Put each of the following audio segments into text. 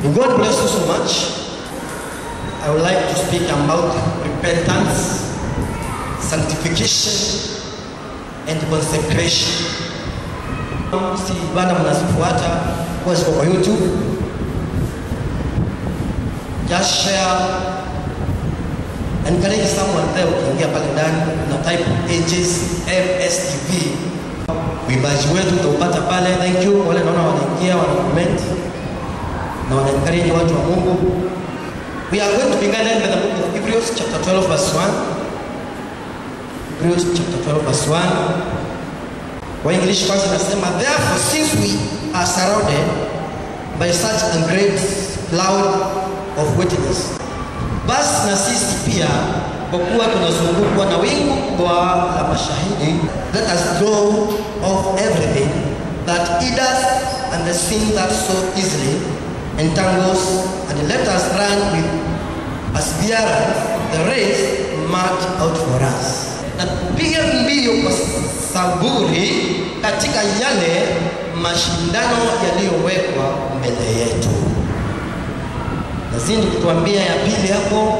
God bless you so much. I would like to speak about repentance, sanctification, and consecration. Si bana mnazifuata kwa ziko kwa YouTube. Just share encourage someone there ukiingia pale ndani na type ages MSTV. Uimbaji wetu utaupata pale. Thank you wale naona wanaingia wana comment na wana encourage watu wa Mungu. We are going to begin with the book of Hebrews chapter 12 verse 1. Hebrews chapter 12 verse 1. Kwa English kwanza nasema therefore since we are surrounded by such a great cloud of witness basi na sisi pia kwa kuwa tunazungukwa na wingu kubwa la mashahidi let us throw off everything that hinders and the sin that so easily entangles and let us run with perseverance the race marked out for us na tupige mbio kwa saburi katika yale mashindano yaliyowekwa mbele yetu nazidi kutuambia ya pili hapo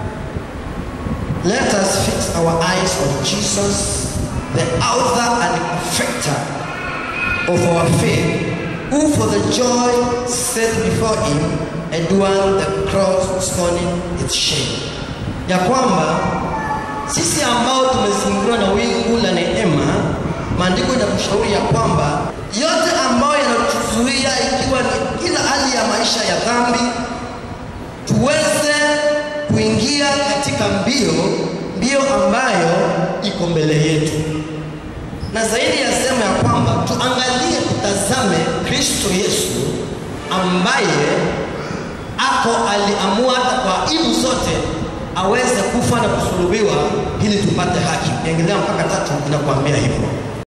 let us fix our eyes on jesus the author and perfecter of our faith who for the joy set before him endured the cross scorning its shame ya kwamba sisi ambao tumezingirwa na wingu la neema maandiko inatushauri ya kwamba yote ambayo yanatuzuia ikiwa ni kila hali ya maisha ya dhambi tuweze kuingia katika mbio mbio ambayo iko mbele yetu na zaidi ya sema ya kwamba tuangalie tutazame kristo yesu ambaye ako aliamua hata kwa aibu zote aweze kufa na kusulubiwa ili tupate haki engelea mpaka tatu inakuambia hivyo